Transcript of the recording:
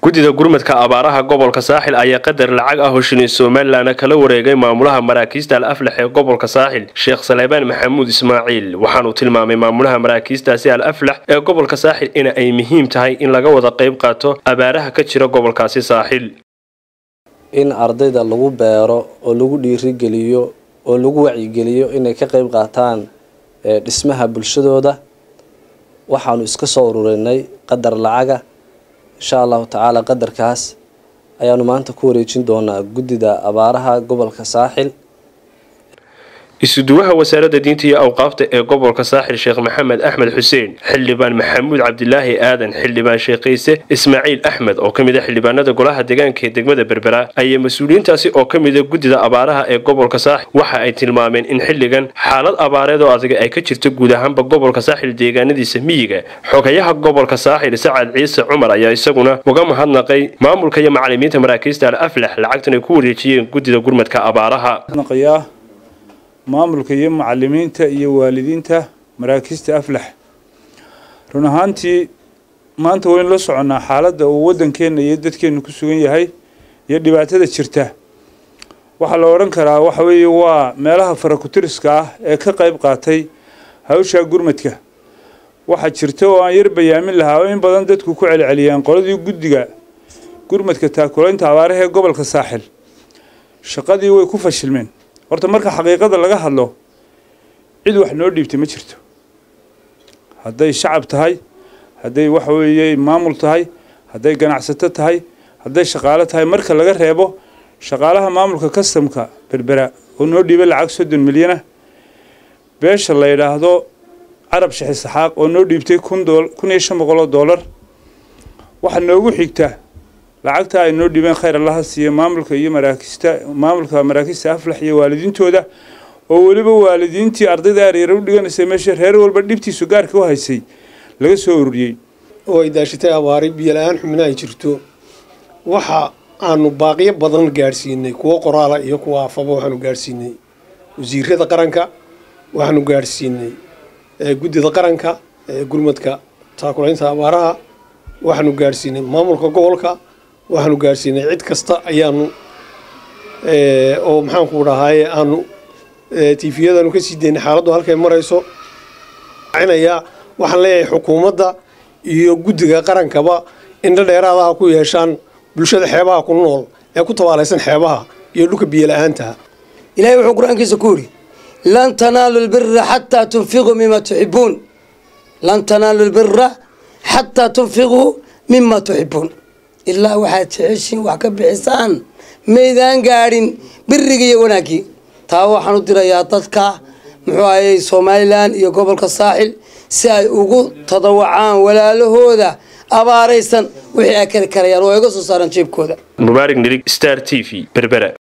guddida gurmadka abaaraha gobolka saaxil ayaa qadar lacag ah oo shilin somalilan kala wareegay maamulaha maraakiista al aflax ee gobolka saaxil sheekh saleebaan maxamuud ismaaciil waxaanuu tilmaamay maamulaha maraakiistaasi al aflax ee gobolka saaxil in ay muhiim tahay in laga wada qayb qaato abaaraha ka jira gobolkaasi saaxil in ardayda lagu beero oo lagu dhiirigeliyo oo lagu wacyigeliyo inay ka qayb qaataan dhismaha bulshadooda waxaanu iska soo ururinay qadar lacaga insha allahu tacaala qadarkaas ayaanu maanta ku wareejin doonaa guddida abaaraha gobolka saaxil isuduwaha wasaaradda diinta iyo awqaafta ee gobolka saaxil sheekh maxamed axmed xuseen xildhibaan maxamuud cabdilaahi aadan xildhibaan sheekhiise ismaaciil axmed oo ka mid a xildhibaanada golaha deegaanka ee degmada berbera ayaa mas-uuliyiintaasi oo ka mida guddida abaaraha ee gobolka saaxil waxa ay tilmaameen in xilligan xaalad abaareed oo adag ay ka jirto guud ahaanba gobolka saaxil deegaanadiisa miyiga xogayaha gobolka saaxil sacad ciise cumar ayaa isaguna uga mahadnaqay maamulka iyo macalimiinta maraakiista al aflax lacagtan ay ku wareejiyeen guddida gurmadka abaaraha maamulka iyo macalimiinta iyo waalidiinta maraakiista aflax run ahaantii maanta waynu la soconnaa xaaladda uu waddankeenna iyo dadkeennu ku sugan yahay iyo dhibaatada jirta waxaa la odhan karaa waxa weeye waa meelaha farakutiriska ah ee ka qayb qaatay hawshaa gurmadka waxaa jirta oo aan yar bayaamin lahaa oo in badan dadku ku celceliyaan qoladii guddiga gurmadka taakulaynta abaaraha ee gobolka saaxil shaqadii way ku fashilmeen horta marka xaqiiqada laga hadlo cid wax noo dhiibtay ma jirto hadday shacab tahay hadday waxa weeye maamul tahay hadday ganacsato tahay hadday shaqaalo tahay marka laga reebo shaqaalaha maamulka kastamka berbera oo noo dhiibay lacag soddon milyana beesha la yidhaahdo carab shixi saxaaq oo noo dhiibtay kun kun iyo shan boqol oo dollar waxaa noogu xigta lacagta ay noo dhibeen khayr allaha siiya maamulka iyo maraakiista maamulka maraakiista aflax iyo waalidiintooda oo weliba waalidiintii ardayda aryara u dhiganaysay meesha reer walba dhibtiisu gaarka u haysay laga soo ururiyey oo ay daashitay abaari biyo la-aan xubna ay jirto waxa aanu baaqiyo badan gaadhsiinay kuwo qoraala iyo kuwa afaba waxaanu gaadhsiinay wasiirada qaranka waxaanu gaadhsiinay guddida qaranka ee gurmadka taakulaynta abaaraha waxaanu gaadhsiinay maamulka gobolka waxaanu gaadhsiinay cid kasta ayaanu oo maxaanku dhahaaye aanu tifiyadanu ka sii daynay xaaladdu halkay marayso cinayaa waxaan leeyahay xukuumadda iyo guddiga qarankaba indho dheeraadaha ku yeeshaan bulshada xeebaha ku nool ee ku tabaalaysan xeebaha iyo dhulka biyola-aantaha ilahay wuxuu qur-aankiisa ku yidhi lan tanaalu lbira xataa tunfiquu mima tuxibuun lan tanaalu lbira xataa tunfiquu mima tuxibuun ilaa waxaad jeceshiin wax ka bixisaan maydaan gaadhin biriga iyo wanaaggii taa waxaan u dirayaa dadka muxuu ahayey somalilan iyo gobolka saaxil si ay ugu tadawacaan walaalahooda abaaraysan wixii ay kari karayaan oo ay uga soo saaraan jeebkooda mubaarig nirig star t v berbera